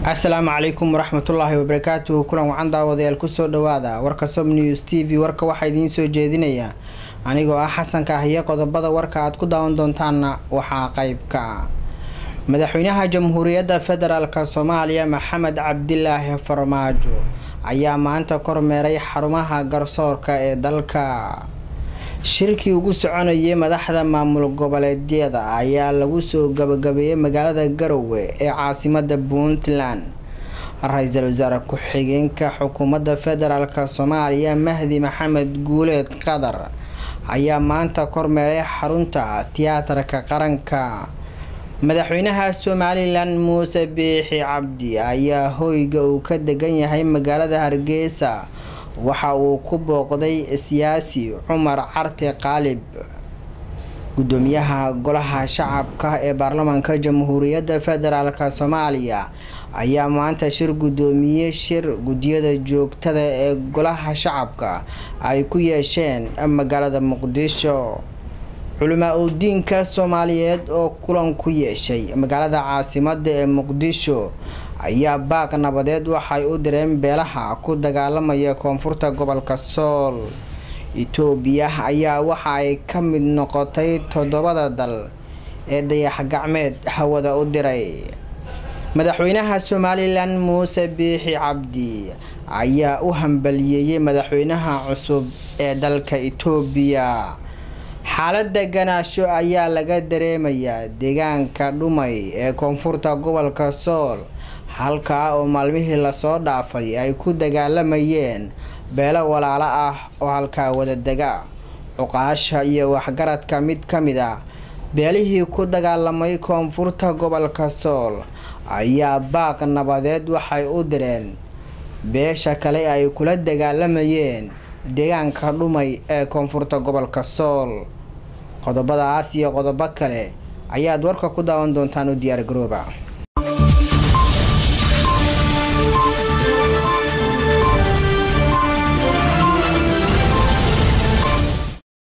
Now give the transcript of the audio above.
asalaamu calaykum waraxmatullaahi wabarakaatuhu kulan wacan daawadayaal kusoo dhawaada warka som news t v warka waxaa idiin soo jeedinaya anigoo ah xasanka ah iyo qodobada warka aad ku daawan doontaanna waxaa qeybka madaxweynaha jamhuuriyadda federaalk soomaaliya maxamed cabdilaahi farmaajo ayaa maanta kormeeray xarumaha garsoorka ee dalka shirkii ugu soconayay madaxda maamul goboleedyada ayaa lagu soo gabagabeeyey magaalada garowe ee caasimada puntland ra-iisul wasaare ku-xigeenka xukuumadda federaalk soomaaliya mahdi maxamed guuleed qadar ayaa maanta kormeeray xarunta tiyaatarka qaranka madaxweynaha somalilan muuse biixi cabdi ayaa hoyga uu ka degan yahay magaalada hargeysa waxa uu ku booqday siyaasi cumar carte qaalib gudoomiyaha golaha shacabka ee baarlamaanka jamhuuriyadda federaalk soomaaliya ayaa maanta shir gudoomiyey shir guddiyada joogtada ee golaha shacabka ay ku yeesheen magaalada muqdisho culamaa udiinka soomaaliyeed oo kulan ku yeeshay magaalada caasimada ee muqdisho ayaa baaq nabadeed waxay u direen beelaha ku dagaalamaya koonfurta gobolka sool itoobiya ayaa waxa ay ka mid noqotay toddobada dal ee dayax gacmeed hawada u diray madaxweynaha somalilan muuse biixi cabdi ayaa u hambaliyeeyey madaxweynaha cusub ee dalka itoobiya xaalada ganaasho ayaa laga dareemayaa deegaanka dhumay ee koonfurta gobolka sool halkaa oo maalmihii lasoo dhaafay ay ku dagaalamayeen beelo walaalo ah oo halkaa wada dega cuqaasha iyo waxgaradka mid ka mid ah beelihii ku dagaalamay koonfurta gobolka sool ayaa baaq nabadeed waxay u direen beesha kale ay kula dagaalamayeen deegaanka dhumay ee koonfurta gobolka sool qodobadaas iyo qodobo kale ayaad warka ku daawan doontaan u diyaar garooba